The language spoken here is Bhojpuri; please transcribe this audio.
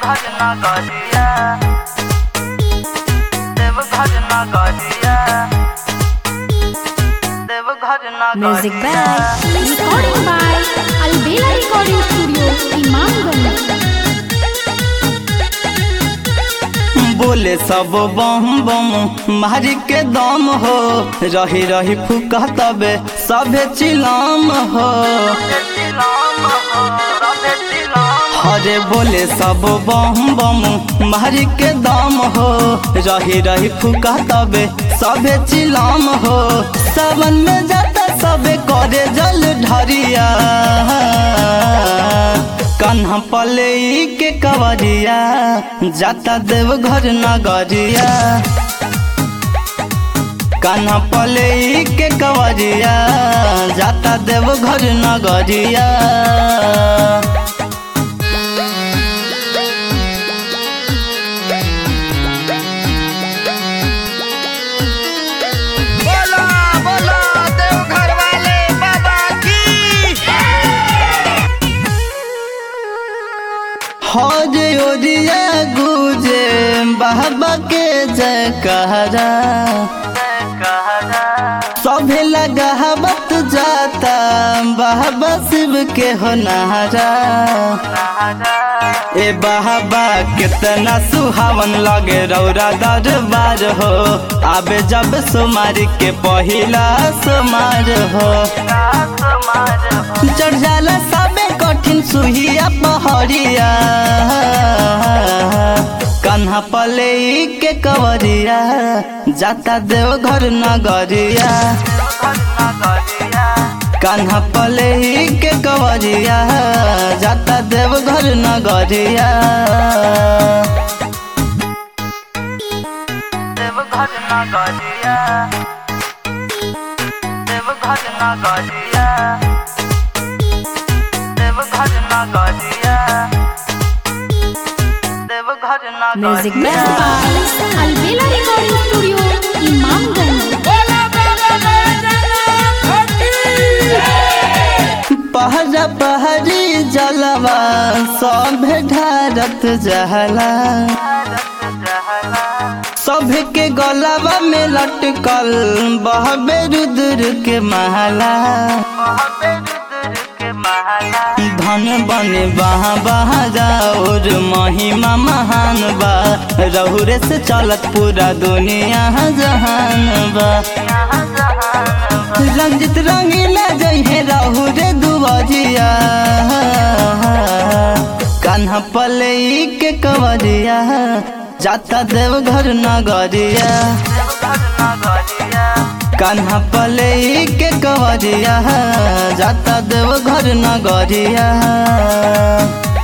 देवघर नगरिया देवघर नगरिया देवघर Music नगरिया by Recording by Albela Recording Studio, Imamganj. बोले सब बम बम मारी के दम हो रही रही फुका तबे सभे चिलाम हो हरे बोले सब बम बम मारी के दम हो रही रही फुका तबे सभे चिलाम हो सावन में जाता सबे करे जल ढरिया कन्हा पले के कवरिया जाता देवघर नगरिया कन्हा पले के कवरिया जाता देवघर नगरिया बोला बोला देवघर वाले बाबा की हज ओरिया गुजे बाबा के जय कहरा सभे लगावत जाता बाबा शिव के हो नहारा ए बाबा कितना सुहावन लगे रौरा दरबार हो आबे जब सोमार के पहिला सोमार हो चढ़ जाला सबे कठिन सुहिया पहरिया कन्हा पले के कवरिया जाता देवघर नगरिया कन्हा पले के कवरिया जाता देवघर नगरिया देवघर नगरिया देवघर नगरिया देवघर नगरिया देवघर Music नगरिया by Albela Recording Studio, Imamganj. पहरा पहरी जलवा सब ढारत जहला सब के गलवा में लटकल बहबे रुद्र के महला धन बने बहा बहा जाओर महिमा महान बा रहुरे से चलत पूरा दुनिया जहान बा रंजित रंगीला जइहे रहु रे दुबजिया कान्हा पले के कवरिया जाता देवघर नगरिया कान्हा पले के कवरिया जाता देवघर नगरिया